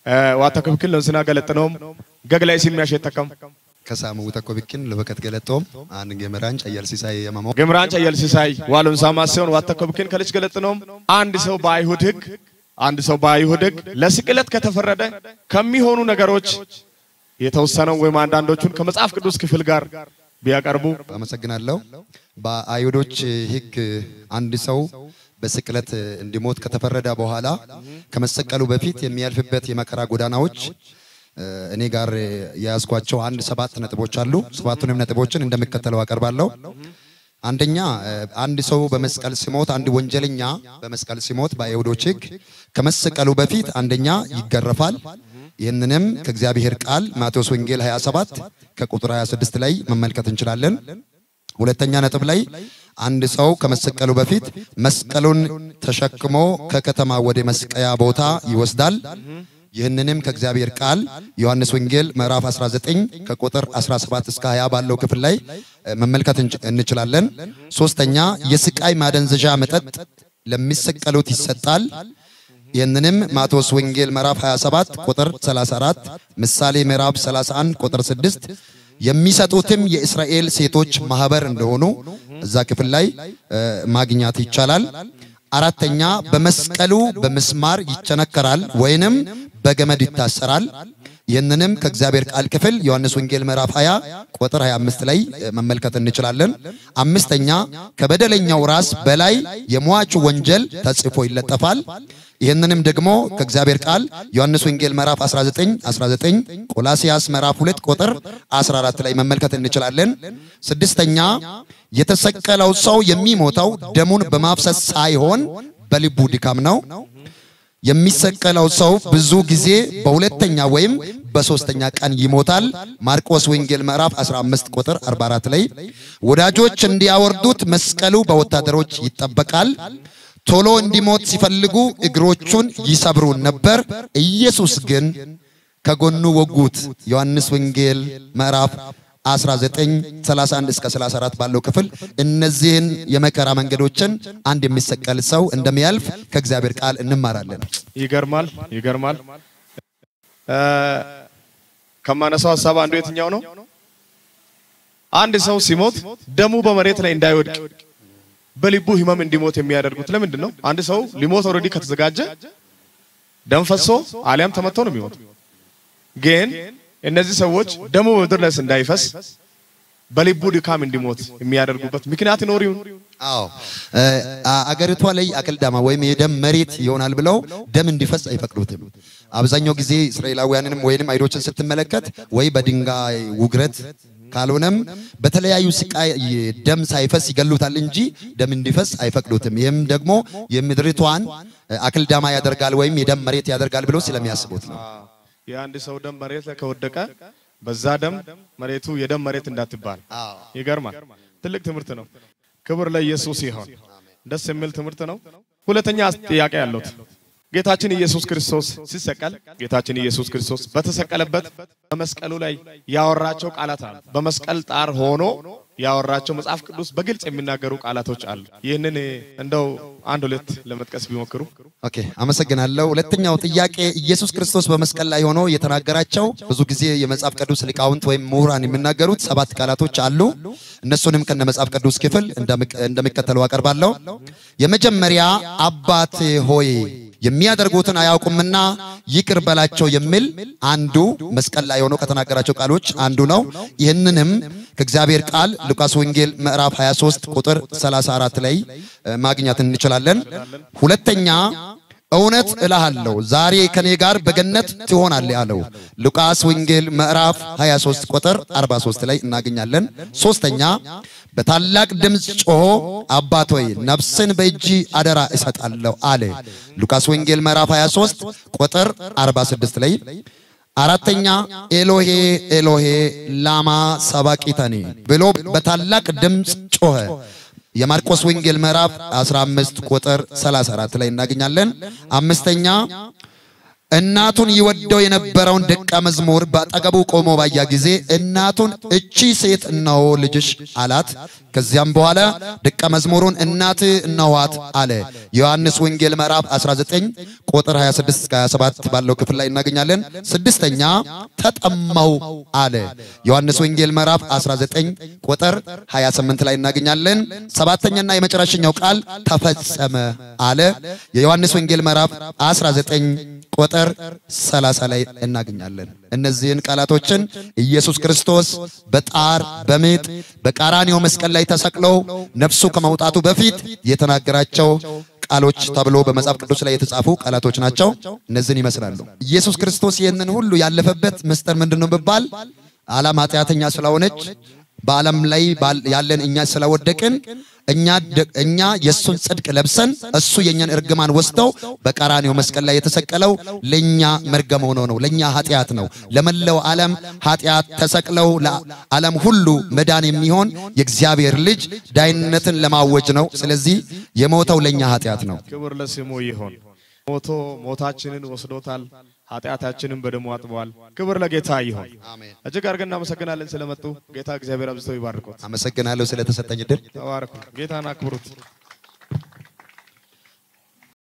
ዋታ ከብክን ለንስና ገለጥነውም ገግላይ ሲሚያሽ የተከም ከሳሙ ተኮ ቢክን ለበከት ገለጦም አንድ ገመራን ጨየል ሲሳይ የመሞ ገምራን ጨየል ሲሳይ ዋሉን ሳማ ሲሆን ዋታ ከብክን ከልጅ ገለጥነውም አንድ ሰው በአይሁድ ሕግ አንድ ሰው በአይሁድ ሕግ ለስቅለት ከተፈረደ ከሚሆኑ ነገሮች የተወሰነው ወይም አንዳንዶቹን ከመጽሐፍ ቅዱስ ክፍል ጋር ቢያቀርቡ አመሰግናለሁ። በአይሁዶች ሕግ አንድ ሰው በስቅለት እንዲሞት ከተፈረደ በኋላ ከመሰቀሉ በፊት የሚያልፍበት የመከራ ጎዳናዎች እ፣ እኔ ጋር የያዝኳቸው አንድ ሰባት ነጥቦች አሉ። ሰባቱንም ነጥቦችን እንደሚከተለው አቀርባለሁ። አንደኛ እ፣ አንድ ሰው በመስቀል ሲሞት፣ አንድ ወንጀለኛ በመስቀል ሲሞት በአይሁዶች ሕግ ከመሰቀሉ በፊት አንደኛ ይገረፋል። ይህንንም ከእግዚአብሔር ቃል ማቴዎስ ወንጌል 27 ከቁጥር 26 ላይ መመልከት እንችላለን። ሁለተኛ ነጥብ ላይ አንድ ሰው ከመሰቀሉ በፊት መስቀሉን ተሸክሞ ከከተማ ወደ መስቀያ ቦታ ይወስዳል። ይህንንም ከእግዚአብሔር ቃል ዮሐንስ ወንጌል ምዕራፍ 19 ከቁጥር 17 እስከ 20 ባለው ክፍል ላይ እ፣ መመልከት እንች- እንችላለን። ሶስተኛ የስቃይ ማደንዘዣ መጠጥ ለሚሰቀሉት ይሰጣል። ይህንንም ማቴዎስ ወንጌል ምዕራፍ 27 ቁጥር 34፣ ምሳሌ ምዕራፍ 31 ቁጥር 6 የሚሰጡትም የእስራኤል ሴቶች ማህበር እንደሆኑ እዛ ክፍል ላይ እ፣ ማግኘት ይቻላል። አራተኛ በመስቀሉ በምስማር ይቸነከራል ወይንም በገመድ ይታሰራል። ይህንንም ከእግዚአብሔር ቃል ክፍል ዮሐንስ ወንጌል ምዕራፍ 20 ቁጥር 25 ላይ እ፣ መመልከት እንችላለን። አምስተኛ ከበደለኛው ራስ በላይ የሟቹ ወንጀል ተጽፎ ይለጠፋል። ይህንንም ደግሞ ከእግዚአብሔር ቃል ዮሐንስ ወንጌል ምዕራፍ 19 19 ቆላሲያስ ምዕራፍ 2 ቁጥር 14 ላይ መመልከት እንችላለን። ስድስተኛ የተሰቀለው ሰው የሚሞተው ደሙን በማፍሰስ ሳይሆን በልቡ ድካም ነው። የሚሰቀለው ሰው ብዙ ጊዜ በሁለተኛ ወይም በሶስተኛ ቀን ይሞታል። ማርቆስ ወንጌል ምዕራፍ 15 ቁጥር 44 ላይ ወዳጆች እንዲያወርዱት መስቀሉ በወታደሮች ይጠበቃል። ቶሎ እንዲሞት ሲፈልጉ እግሮቹን ይሰብሩ ነበር። ኢየሱስ ግን ከጎኑ ወጉት። ዮሐንስ ወንጌል ምዕራፍ 19 31 እስከ 34 ባለው ክፍል እነዚህን የመከራ መንገዶችን አንድ የሚሰቀል ሰው እንደሚያልፍ ከእግዚአብሔር ቃል እንማራለን። ይገርማል፣ ይገርማል። እ፣ ከማነሳው ሀሳብ አንዱ የትኛው ነው? አንድ ሰው ሲሞት ደሙ በመሬት ላይ እንዳይወድቅ በልቡ ህመም እንዲሞት የሚያደርጉት ለምንድን ነው? አንድ ሰው ሊሞት ኦልሬዲ ከተዘጋጀ ደም ፈሶ አሊያም ተመቶ ነው የሚሞት። ግን እነዚህ ሰዎች ደሙ በምድር ላይ እንዳይፈስ በልቡ ድካም እንዲሞት የሚያደርጉበት ምክንያት ይኖር ይሁን? አዎ እ፣ አ- አገሪቷ ላይ አቅልዳማ ወይም የደም መሬት ይሆናል ብለው ደም እንዲፈስ አይፈቅዱትም። አብዛኛው ጊዜ እስራኤላውያንንም ወይንም አይሁዶችን ስትመለከት ወይ በድንጋይ ውግረት ካልሆነም በተለያዩ ስቃይ ደም ሳይፈስ ይገሉታል እንጂ ደም እንዲፈስ አይፈቅዱትም። ይህም ደግሞ የምድሪቷን አክልዳማ ያደርጋል ወይም የደም መሬት ያደርጋል ብለው ስለሚያስቡት ነው። የአንድ ሰው ደም መሬት ላይ ከወደቀ በዛ ደም መሬቱ የደም መሬት እንዳትባል ይገርማል። ትልቅ ትምህርት ነው። ክብር ለኢየሱስ ይሆን። ደስ የሚል ትምህርት ነው። ሁለተኛ ጥያቄ ያለሁት ጌታችን ኢየሱስ ክርስቶስ ሲሰቀል ጌታችን ኢየሱስ ክርስቶስ በተሰቀለበት በመስቀሉ ላይ ያወራቸው ቃላት አሉ። በመስቀል ጣር ሆኖ ያወራቸው መጽሐፍ ቅዱስ በግልጽ የሚናገሩ ቃላቶች አሉ። ይህንን እንደው አንድ ሁለት ለመጥቀስ ቢሞክሩ። ኦኬ፣ አመሰግናለሁ። ሁለተኛው ጥያቄ ኢየሱስ ክርስቶስ በመስቀል ላይ ሆኖ የተናገራቸው ብዙ ጊዜ የመጽሐፍ ቅዱስ ሊቃውንት ወይም ምሁራን የሚናገሩት ሰባት ቃላቶች አሉ። እነሱንም ከነ መጽሐፍ ቅዱስ ክፍል እንደሚከተለው አቀርባለሁ። የመጀመሪያ አባቴ ሆይ የሚያደርጉትን አያውቁምና ይቅር በላቸው የሚል አንዱ መስቀል ላይ ሆኖ ከተናገራቸው ቃሎች አንዱ ነው። ይህንንም ከእግዚአብሔር ቃል ሉቃስ ወንጌል ምዕራፍ 23 ቁጥር 34 ላይ ማግኘት እንችላለን። ሁለተኛ እውነት እልሃለሁ ዛሬ ከኔ ጋር በገነት ትሆናለህ ያለው ሉቃስ ወንጌል ምዕራፍ 23 ቁጥር 43 ላይ እናገኛለን። ሶስተኛ በታላቅ ድምፅ ጮሆ አባት ሆይ ነፍስን በእጅ አደራ እሰጣለሁ አለ ሉቃስ ወንጌል ምዕራፍ 23 ቁጥር 46 ላይ አራተኛ ኤሎሄ ኤሎሄ ላማ ሰባቂተኒ ብሎ በታላቅ ድምፅ ጮኸ። የማርቆስ ወንጌል ምዕራፍ 15 ቁጥር 34 ላይ እናገኛለን። አምስተኛ እናቱን ይወደው የነበረውን ደቀ መዝሙር በአጠገቡ ቆሞ ባያ ጊዜ እናቱን እቺ ሴት እነሆ ልጅሽ አላት። ከዚያም በኋላ ደቀ መዝሙሩን እናት እነኋት አለ። ዮሐንስ ወንጌል ምዕራፍ 19 ቁጥር 26 እስከ 27 ባለው ክፍል ላይ እናገኛለን። ስድስተኛ ተጠማው አለ። ዮሐንስ ወንጌል ምዕራፍ 19 ቁጥር 28 ላይ እናገኛለን። ሰባተኛና የመጨረሻኛው ቃል ተፈጸመ አለ። የዮሐንስ ወንጌል ምዕራፍ 19 ቁጥር 30 ላይ እናገኛለን። እነዚህን ቃላቶችን ኢየሱስ ክርስቶስ በጣር በምጥ በቀራንዮ መስቀል ላይ ተሰቅሎ ነፍሱ ከመውጣቱ በፊት የተናገራቸው ቃሎች ተብሎ በመጽሐፍ ቅዱስ ላይ የተጻፉ ቃላቶች ናቸው። እነዚህን ይመስላሉ። ኢየሱስ ክርስቶስ ይህንን ሁሉ ያለፈበት ምስጢር ምንድነው ብባል ዓለም ኃጢአተኛ ስለሆነች በዓለም ላይ ያለን እኛ ስለወደቅን እኛ እኛ የእሱን ጽድቅ ለብሰን እሱ የኛን እርግማን ወስደው በቀራንዮ መስቀል ላይ የተሰቀለው ለኛ መርገም ሆኖ ነው፣ ለኛ ኃጢአት ነው። ለመላው ዓለም ኃጢአት ተሰቅለው ለዓለም ሁሉ መዳን የሚሆን የእግዚአብሔር ልጅ ዳይነትን ለማወጅ ነው። ስለዚህ የሞተው ለኛ ኃጢአት ነው። ክብር ለስሙ ይሁን። ሞቶ ሞታችንን ወስዶታል። ኃጢአታችንን በደሙ አጥበዋል። ክብር ለጌታ ይሁን። እጅግ አድርገን እናመሰግናለን ስለመጡ። ጌታ እግዚአብሔር አብዝቶ ይባርኮት። አመሰግናለሁ ስለተሰጠኝ እድል። ተባረኩ። ጌታን አክብሩት።